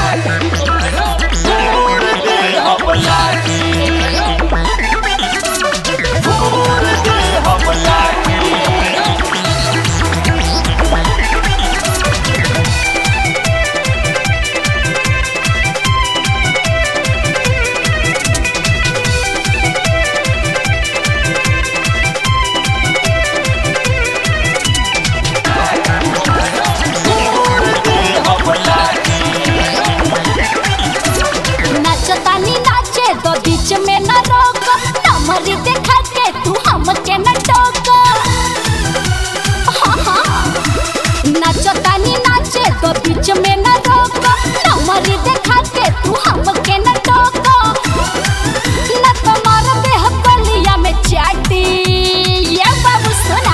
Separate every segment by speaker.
Speaker 1: फूर दे हम लाठी फूर दे हम लाठी फूर दे हम लाठी
Speaker 2: नाचतानी नाचे तो बीच में न रोक नमरी देखा के तू हमके न टोक हाँ, हाँ। नाचतानी नाचे तो बीच में न रोक नमरी देखा के तू हमके न टोक न तुम्हारा देह बलिया में चाटी ये बाबू सुना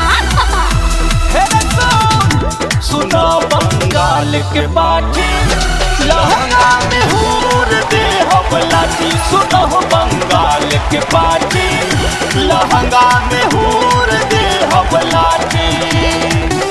Speaker 1: सुनो बंगाल के बाटी लहंगा में हूर दे हम लाठी सुनो बंगाल के बाटी लहंगा में हूर दे हम लाठी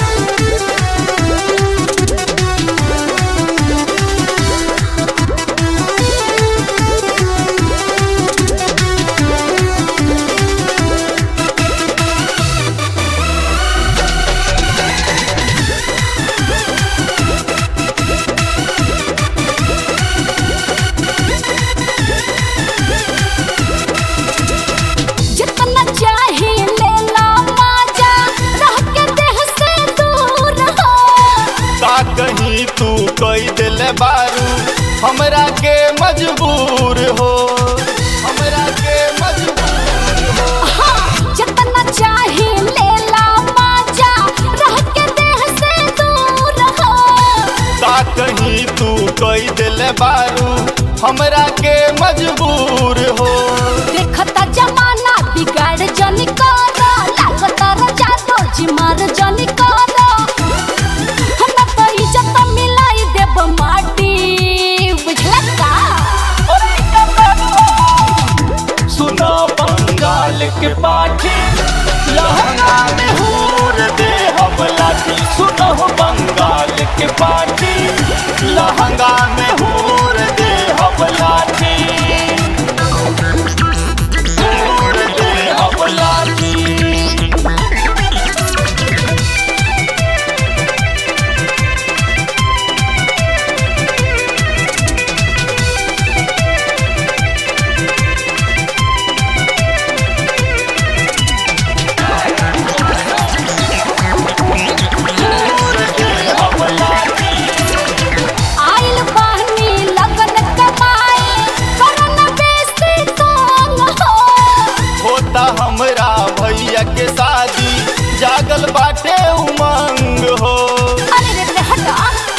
Speaker 2: जितना चाहे ले ला माजा रह के देह से दूर हो
Speaker 1: का कहीं तू कोई दिल बारू हमरा के मजबूर हो हमरा के मजबूर हो
Speaker 2: हाँ, जितना चाहे ले ला माजा रह के देह से दूर हो
Speaker 1: का कहीं तू कोई दिल बारू हमरा के मजबूर हो
Speaker 2: देखता जमाना बिगाड़ जनी कर लागता रजा तो जिमार जनी कर हम तो इज्जत मिलाई देब माटी बुझला का
Speaker 1: सुनो बंगाल के पाठी लहंगा में हूर दे हम लाठी सुनो बंगाल के पाठी लहंगा में हूर दे हम लाठी हूर दे हम लाठी हूर दे हम लाठी
Speaker 2: आइल बहनी लगन कमाए करन बेसी तंग हो
Speaker 1: होता हमरा भैया के शादी जागल बाटे उमंग हो
Speaker 2: अरे रे रे हटा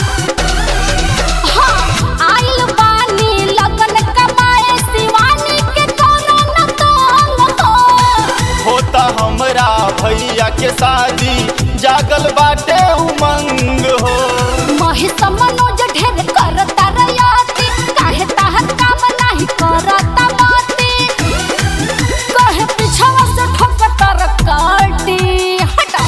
Speaker 2: हाँ आइल बहनी लगन कमाए शिवानी के करन तंग हो
Speaker 1: होता हमरा भैया के शादी जागल बाटे उमंग हो
Speaker 2: महिष मनोज ढेर करता रयाती काहे ताहर काम नाही करता माती कहे पिछवा से ठोकता रकाटी हटा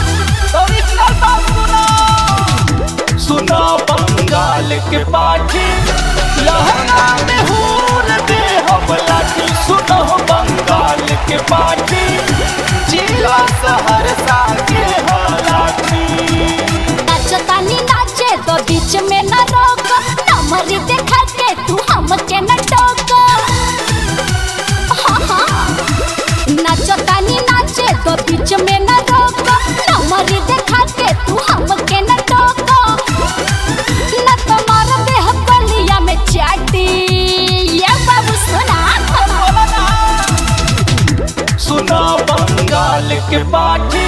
Speaker 1: सुनो बंगाल के पाठी लहंगा में हूर दे हम लाठी सुनो बंगाल के पाठी जिला सहरसा के हालाठी
Speaker 2: नाचतानी नाचे तो बीच में न रोक नमरी देखा के तू हमके न टोक हाँ, हाँ। नाचतानी नाचे तो बीच में न रोक नमरी देखा के तू हमके न टोक न तुम्हारा देह बलिया में चाटी ये बाबू सुना
Speaker 1: सुनो बंगाल के पाठी